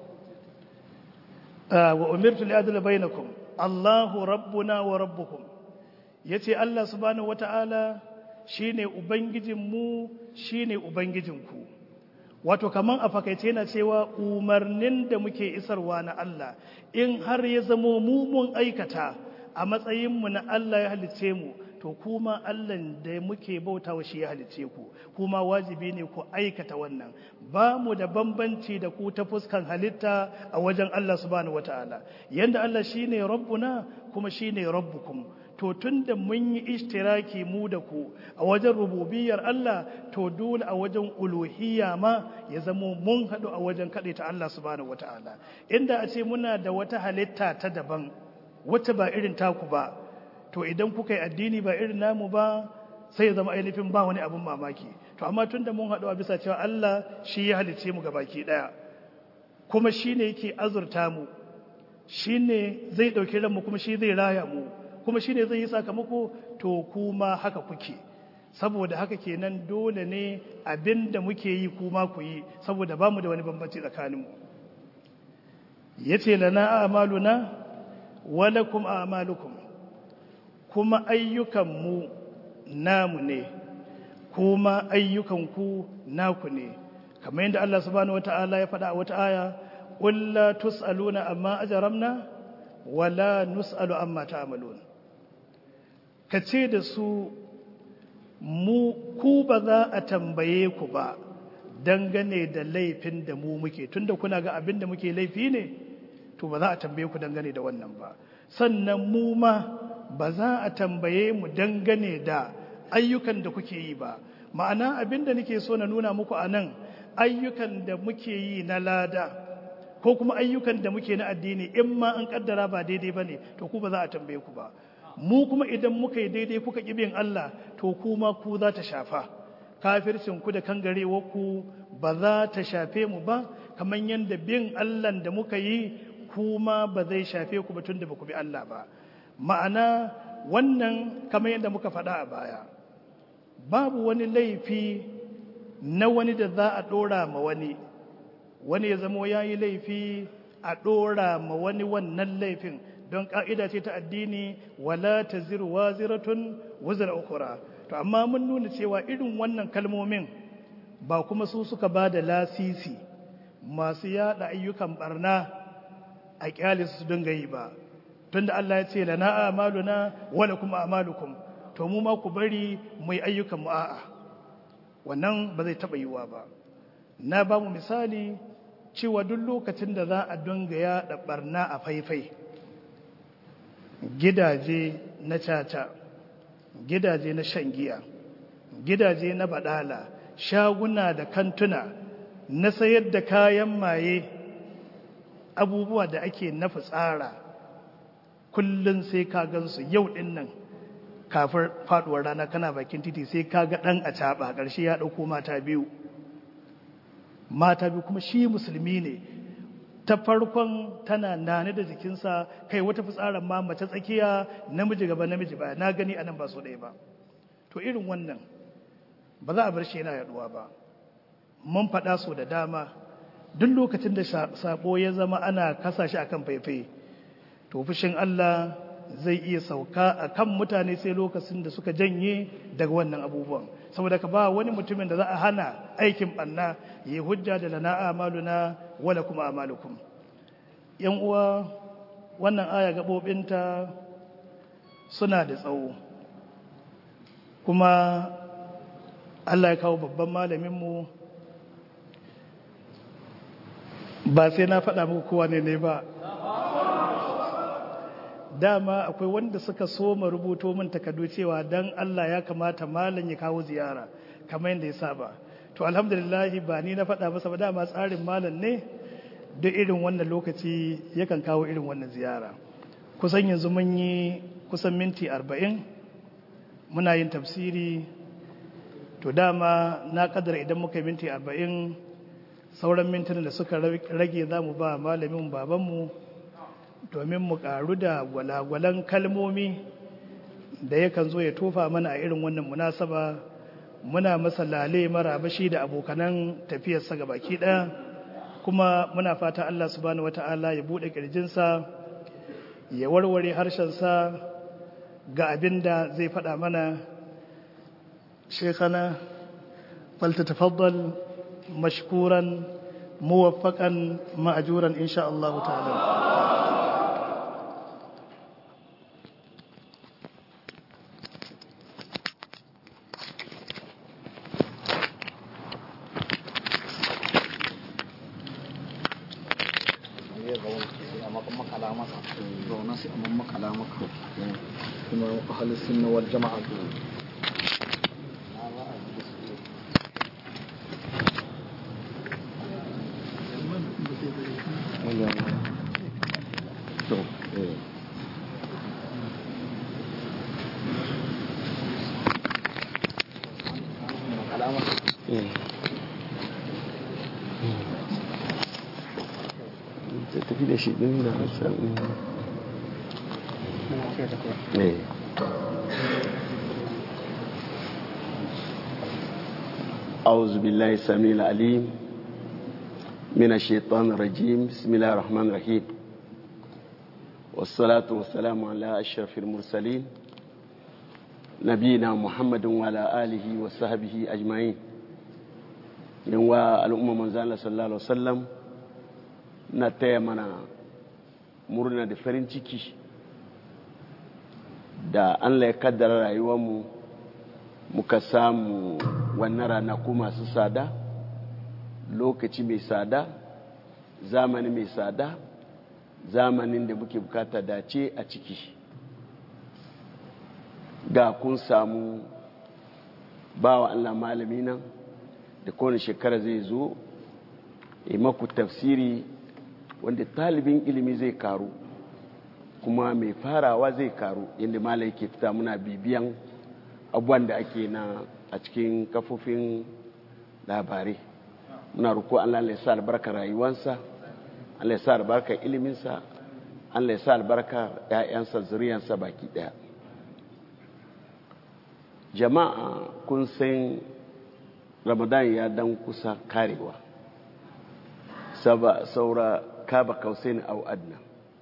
wa umirtu li a'dila bainakum Allahu rabbuna wa rabbukum yace Allah subhanahu wata'ala shine ubangijinmu shine ubangijinku wato kaman a fakaice yana cewa umarnin da muke isarwa na Allah in har ya zamo mu mun aikata a matsayinmu na Allah ya halicce mu to kuma Allah da muke bautawa shi ya halicce ku kuma wajibi ne ku aikata wannan ba mu da bambanci da ku ta fuskan halitta a wajen Allah subhanahu wataala yanda Allah shine rabbuna kuma shine rabbukum to tunda mun yi ishtiraki mu da ku a wajen rububiyar Allah to dole a wajen uluhiyya ma ya zamo mun haɗu a wajen ta Allah subhanahu wataala inda a ce muna da wata halitta ta daban wacce ba irin taku ba to idan kuka yi addini ba irin namu ba sai ya zama ainihin ba wani abin mamaki to amma tunda mun haɗu a bisa cewa Allah shi ya halice mu baki ɗaya kuma shi ne yake azurta mu shi ne zai ɗauki ranmu kuma shi zai raya mu kuma shi ne zai yi sakamako to kuma haka kuke saboda haka kenan dole ne abin da muke yi kuma ku yi saboda ba mu da wani bambanci tsakaninmu ya ce lana amaluna walakum amalukum kuma ayyukanmu namu ne kuma ayyukanku naku ne kamar yadda Allah subhanahu wata'ala ya faɗa a wata aya qul la tusaluna amma ajramna wala nusalu amma ta'malun kace da su mu ku ba za a tambaye ku ba dangane da laifin da mu muke tunda kuna ga abin da muke laifi ne to ba za a tambaye ku dangane da wannan ba sannan mu ma ba za a tambaye mu dangane da ayyukan da kuke yi ba ma'ana abin da nake so na nuna muku a nan ayyukan da muke yi na lada ko kuma ayyukan da muke na addini in ma an kaddara ba daidai ba ne to ku ba za a tambaye ku ba mu kuma idan muka yi daidai kuka bin Allah to kuma ku za ta shafa kafircin ku da kangarewar ku ba za ta shafe mu ba kamar yadda bin Allah da muka yi kuma ba zai shafe ku ba tun da ba ku bi Allah ba ma'ana wannan kamar yadda muka faɗa a baya babu wani laifi na wani da za a ɗora ma wani wani ya zama ya yi laifi a ɗora ma wani wannan laifin don ƙa'ida ce ta addini wala ta zirwa ziratun wuzar ukura to amma mun nuna cewa irin wannan kalmomin ba kuma su suka ba da lasisi masu yada ayyukan barna a kyale su dinga yi ba tunda Allah ya ce lana amaluna wala kuma amalukum to mu ma ku bari mu yi ayyukan mu a'a wannan ba zai taba yiwa ba na ba mu misali cewa duk lokacin da za a dinga yada barna a faifai gidaje na caca gidaje na shan giya gidaje na badala shaguna da kantuna na sayar da kayan maye abubuwa da ake na fitsara kullum sai ka gansu yau din nan kafin faduwar rana kana bakin titi sai ka ga dan a caba ƙarshe ya ɗauko mata biyu mata biyu kuma shi musulmi ne ta farkon tana nane da jikinsa kai wata fitsarar ma mace tsakiya namiji gaba namiji ba na gani anan ba so ɗaya ba to irin wannan ba za a bar shi yana yaduwa ba mun faɗa so da dama duk lokacin da sabo ya zama ana kasa shi akan faifai to fushin Allah zai iya sauka a kan mutane sai lokacin da suka janye daga wannan abubuwan saboda ka ba wani mutumin da za a hana aikin banna yi hujja da lana amaluna wala kuma amalukum yan uwa wannan aya gabobinta suna da tsawo kuma Allah ya kawo babban malaminmu ba sai na faɗa muku kowa ne ne ba dama akwai wanda suka soma rubuto min takardu cewa dan Allah ya kamata malam ya kawo ziyara kamar yadda ya saba to alhamdulillah ba ni na faɗa masa ba dama tsarin malam ne da irin wannan lokaci yakan kawo irin wannan ziyara kusan yanzu mun yi kusan minti arba'in muna yin tafsiri to dama na kadar idan muka yi minti arba'in sauran mintunan da suka rage za mu ba malamin babanmu domin mu karu da gwalagwalan kalmomi da yakan zo ya tofa mana a irin wannan munasaba muna masa lale marabashi da abokanan tafiyarsa ga baki ɗaya kuma muna fata Allah subhanahu wata'ala ya buɗe ƙirjinsa ya warware harshensa ga abin da zai faɗa mana shekana falta tafaddal mashkuran muwaffaƙan ma'ajuran insha Allah ta'ala kuma ahalin sunna wal jama'a tafi da shi ɗin da hassan ne أعوذ بالله السميع العليم من الشيطان الرجيم بسم الله الرحمن الرحيم والصلاة والسلام على أشرف المرسلين نبينا محمد وعلى آله وصحبه أجمعين ينوى الأمة من زال صلى الله عليه وسلم نتيمنا مرنا دفرين ciki da Allah ya kaddara rayuwarmu muka samu wannan ranaku masu sada lokaci mai sada zamani mai sada zamanin da muke bukata dace a ciki ga kun samu bawa Allah malami nan da kowane shekara zai zo yi maku tafsiri wanda talibin ilimi zai karu kuma mai farawa zai karu yadda malai ke fita muna bibiyan abubuwan da ake na a cikin kafofin labarai muna ruko Allah ya sa albarka rayuwansa Allah ya sa albarka iliminsa Allah ya sa albarka ‘ya'yansa zuriyansa baki ɗaya jama'a kun san ramadan ya dan kusa karewa saura kaba kausaini au adna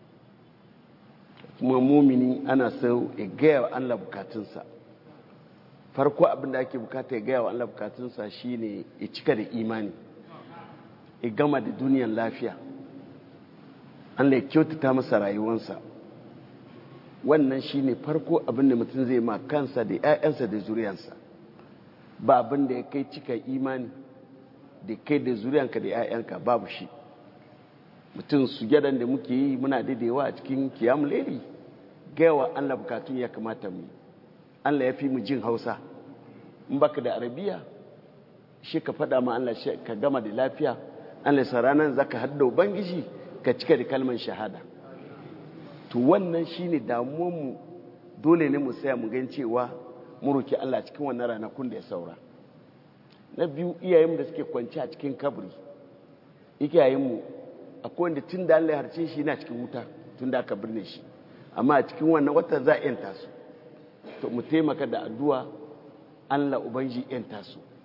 kuma mumini ana sau ya gaya wa Allah bukatunsa farko abinda ake bukata ya gaya wa Allah bukatunsa shine ya cika da imani ya gama da duniyan lafiya Allah ya kyautata masa rayuwansa wannan shine farko abinda mutum zai ma kansa da 'ya'yansa da zuriyansa ba abinda ya kai cika imani da kai da zuriyanka da 'ya'yanka babu shi mutum sujadan da muke yi muna daidaiwa a cikin kiyam leri gaiwa Allah bukatun ya kamata mu Allah ya fi mu jin hausa in baka da arabiya shi ka faɗa ma Allah ka gama da lafiya Allah sa ranar zaka hadda ubangiji ka cika da kalmar shahada to wannan shine damuwar mu dole ne mu saya mu gan cewa mu roki Allah cikin wannan ranakun da ya saura na biyu iyayen da suke kwance a cikin kabri iyayen mu akwai wanda tun da Allah ya harce shi yana cikin wuta tun da aka birne shi amma a cikin wannan wata za a yanta su to mu taimaka da addu'a Allah ubanji yanta su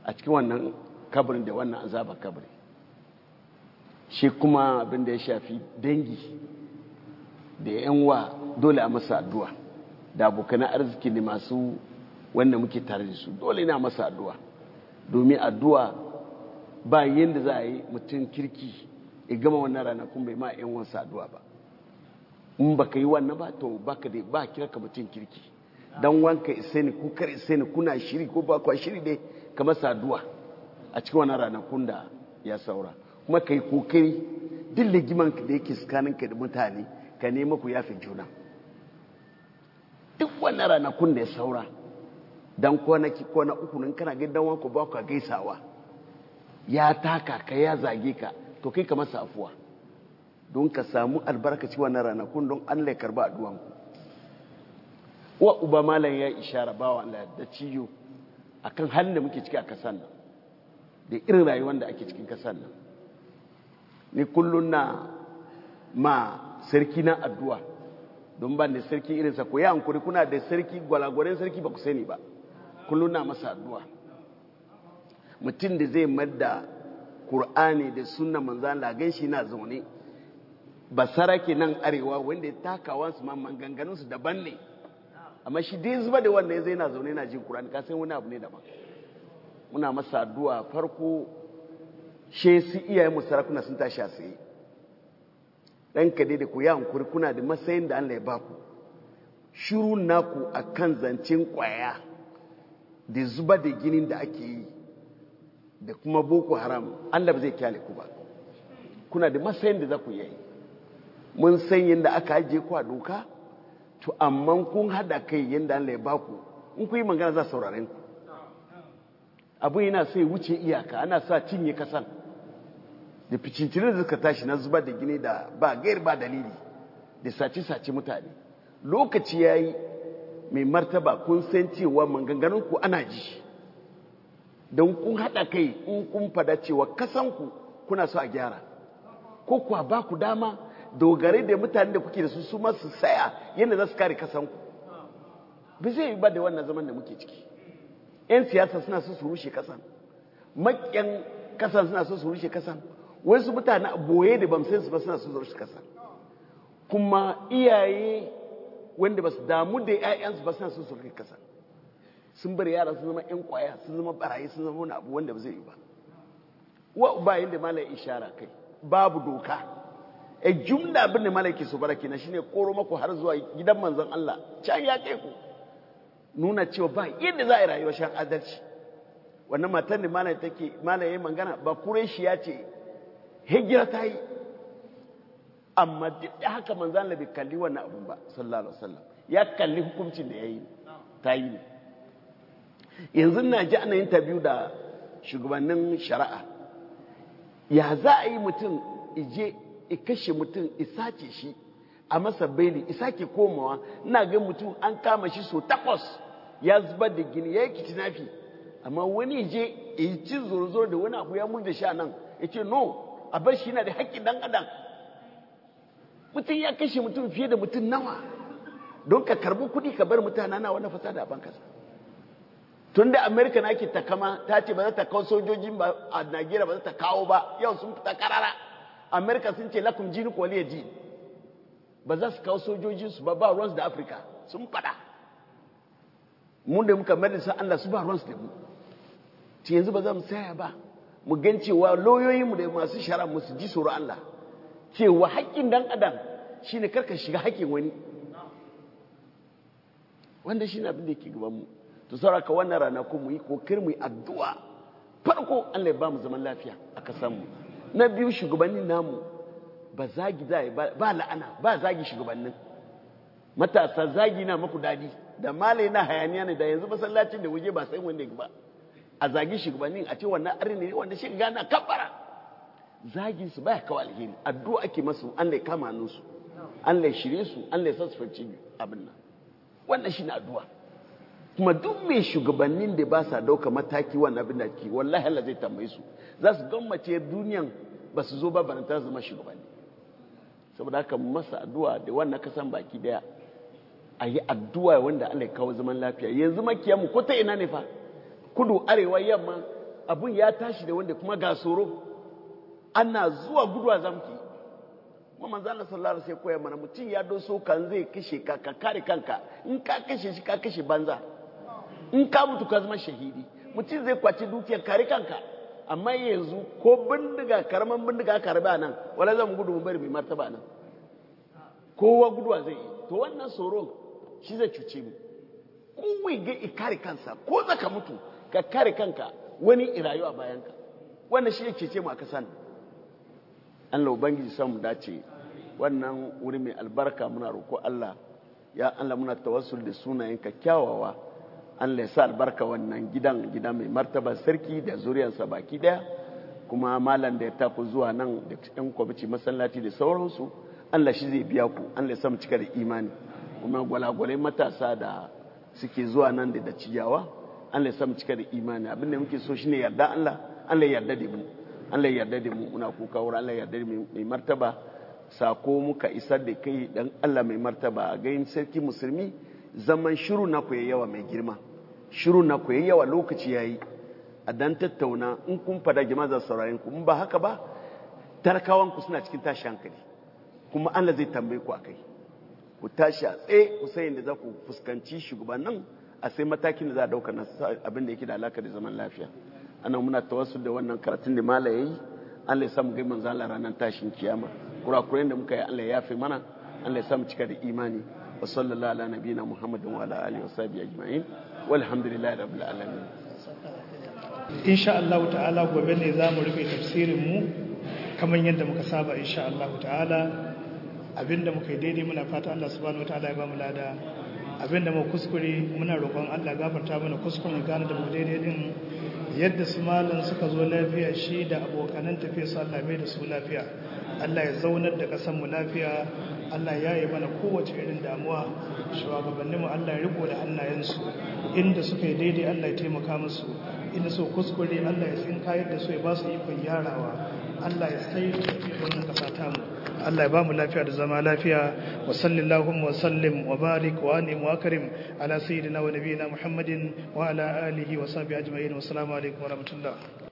a cikin wannan kabarin da wannan azabar kabari shi kuma abin da ya shafi dangi da yanwa dole a masa addu'a da abokanan arziki ne masu wanda muke tare da su dole na masa addu'a domin addu'a ba yadda za a yi mutum kirki ya gama wannan ranakun bai ma yan wansa addu'a ba in ba ka yi wannan ba to ba ka dai ba kira ka mutum kirki don wanka isa ne kukar isa ne kuna shiri ko ba kwa shiri dai ka masa addu'a a cikin wannan ranakun da ya saura kuma ka yi kokari duk ligiman da yake tsakaninka da mutane ka nema ku yafi juna duk wannan ranakun da ya saura dan kwanaki kwana uku nan kana ga dan wanku ba ku gaisawa ya taka ka ya zage ka to kai ka masa afuwa don ka samu albarkaci wannan ranakun don Allah ya karba addu'an ku wa uba malam ya ishara bawa Allah da ciyo akan halin da muke ciki a kasan nan da irin rayuwar da ake cikin kasan nan ni kullun na ma sarki na addu'a don ban da sarki irinsa ko ya hankuri kuna da sarki gwalagwaren sarki ba ku sani ba kullum na masa addu'a mutum da zai madda Kur'ani da sunna manzan lagan shi na zaune ba sarake nan arewa wanda ya takawa su ma maganganunsu daban ne amma shi dai zuba da wannan ya zai na zaune na jin Kur'ani ka san wani abu ne daban muna masa addu'a farko she su iyayen mu sarakuna sun tashi a tsaye dan ka dai da ku ya hankuri kuna da matsayin da Allah ya baku shiru naku akan zancen kwaya da zuba da ginin da ake yi da kuma boko haram Allah ba zai kyale ku ba kuna da matsayin da za ku yi mun san yadda aka ajiye ku a doka to amma kun hada kai yadda Allah ya baku in ku yi magana za sauraren ku abu yana sai wuce iyaka ana sa cinye kasan da ficincinin da suka tashi na zuba da gini da ba gair ba dalili da sace-sace mutane lokaci ya yi mai martaba kun san cewa maganganunku ana ji don kun haɗa kai in kun fada cewa kasanku kuna so a gyara ko kuwa ba ku dama dogare da mutane da kuke da su su masu saya yadda za su kare kasanku ba zai yi ba da wannan zaman da muke ciki 'yan siyasa suna so su rushe kasan maƙyan kasan suna so su rushe kasan wasu mutane boye da bamsin su ba suna so su rushe kasan kuma iyaye wanda ba su damu da 'ya'yansu ba suna so su rushe kasan sun bari yara sun zama 'yan kwaya sun zama barayi sun zama wani abu wanda ba zai yi ba wa ba yadda malai ishara kai babu doka a jumla abin da malai ke so bara kenan shine koro maku har zuwa gidan manzon Allah can ya kai ku nuna cewa ba yadda za a yi rayuwar shan adalci wannan matan da malai take malai yayin magana ba kureshi ya ce hijira ta yi amma duk da haka manzon Allah bai kalli wannan abun ba sallallahu alaihi wasallam ya kalli hukuncin da yayi ta yi ne yanzu na ji ana interview da shugabannin shari'a ya za a yi mutum ije i kashe mutum isace shi a masa beli isake komawa ina ga mutum an kama shi so takwas ya zubar da gini ya yi kitinafi amma wani je yi ci zoro da wani abu ya murda sha nan ya ce no a bar shi yana da haƙƙin dan adam mutum ya kashe mutum fiye da mutum nawa don ka karbi kuɗi ka bar mutane na wani fasa da bankasa tun da amerika na ke takama ta ce ba za ta kawo sojojin ba a nigeria ba za ta kawo ba yau sun fita karara amerika sun ce lakum jini kwaliya ji ba za su kawo sojojinsu ba ba ruwansu da afirka sun fada mun da muka mai sa allah su ba ruwansu da mu ce yanzu ba za mu saya ba mu gan cewa lauyoyinmu da masu shara mu su ji tsoro allah cewa haƙƙin dan adam shine karka shiga haƙƙin wani wanda shine abin da yake gaban mu to sauraka wannan ranaku mu yi kokar mu yi addu'a farko Allah ya ba mu zaman lafiya a kasan mu na biyu shugabannin namu ba zagi zai ba la'ana ba zagi shugabannin matasa zagi na maku dadi da malai na hayaniya ne da yanzu masallacin da waje ba sai wanda ba a zagi shugabannin a ce wannan arin ne wanda shi gana kabbara zagin su baya kawo alheri addu'a ake masu Allah ya kama hannunsu Allah ya shirye su Allah ya sassufanci abin nan wannan shi na addu'a kuma duk mai shugabannin da ba sa dauka mataki wannan abin da ke wallahi Allah zai tambaye su za su gammace duniyan ba su zo ba baranta zama shugabanni saboda haka masa addu'a da wannan kasan baki daya a yi addu'a wanda Allah ya kawo zaman lafiya yanzu makiyanmu ko ta ina ne fa kudu arewa yamma abun ya tashi da wanda kuma ga tsoro ana zuwa guduwa zamki kuma manzo Allah sallallahu alaihi wasallam koya mana mutum ya doso kan zai kashe ka ka kare kanka in ka kashe shi ka kashe banza in ka mutu ka zama shahidi mutum zai kwaci dukiyar kare kanka amma yanzu ko bindiga karaman bindiga karba nan wala zan gudu mu bari mai martaba nan kowa guduwa zai yi to wannan tsoron shi zai cuce mu kowai ga kare kansa ko zaka mutu ka kare kanka wani irayu a bayanka wannan shi ya cece mu a kasan Allah ubangiji samu dace wannan wuri mai albarka muna roko Allah ya Allah muna tawassul da sunayenka kyawawa Allah ya sa albarka wannan gidan gida mai martaba sarki da zuriyarsa baki daya kuma malam da ya tafi zuwa nan da yan kwamici masallaci da sauransu Allah shi zai biya ku Allah ya sa mu cika da imani kuma gwalagwalai matasa da suke zuwa nan da da ciyawa Allah ya sa mu cika da imani abin da muke so shine yarda Allah Allah ya yarda da mu Allah ya yarda da mu muna kuka wurin Allah ya yarda da mai martaba sako muka isar da kai dan Allah mai martaba a gayin sarki musulmi zaman shiru na ku yawa mai girma shiru na ku yawa lokaci yayi a dan tattauna in kun fada jama'a za saurayin ku in ba haka ba tarkawan ku suna cikin tashi hankali kuma Allah zai tambaye ku akai ku tashi a tsaye ku sai da za ku fuskanci shugabannin a sai matakin da za a dauka na abin da yake da alaka da zaman lafiya ana muna tawassul da wannan karatun da mala yayi Allah ya samu gai manzo Allah ranar tashin kiyama kurakuren da muka yi Allah ya yafe mana Allah ya samu cika da imani wa sallallahu ala nabiyina Muhammadin wa ala alihi wa sahbihi ajma'in walhamdulillahi rabbil alamin insha Allah ta'ala gobe ne zamu rufe tafsirin mu kamar yadda muka saba insha Allah ta'ala abinda muka yi daidai muna fata Allah subhanahu wataala ya ba mu lada abinda mu kuskure muna roƙon Allah gafarta mana kuskuren gane da mu daidai din yadda su malam suka zo lafiya shi da abokanan tafiya su Allah mai da su lafiya Allah ya zaunar da ƙasar mu lafiya Allah ya yi mana kowace irin damuwa shugabannin mu Allah ya riko da hannayensu inda suka yi daidai Allah ya taimaka musu inda so kuskure Allah ya tsinka yadda su ya ba su ikon yarawa Allah ya sai da wannan ƙasa ta mu Allah ya ba mu lafiya da zama lafiya wa sallallahu wa sallim wa barik wa anim wa karim ala sayyidina wa nabiyina Muhammadin wa ala alihi wa sahbihi ajma'in wa assalamu alaikum wa rahmatullah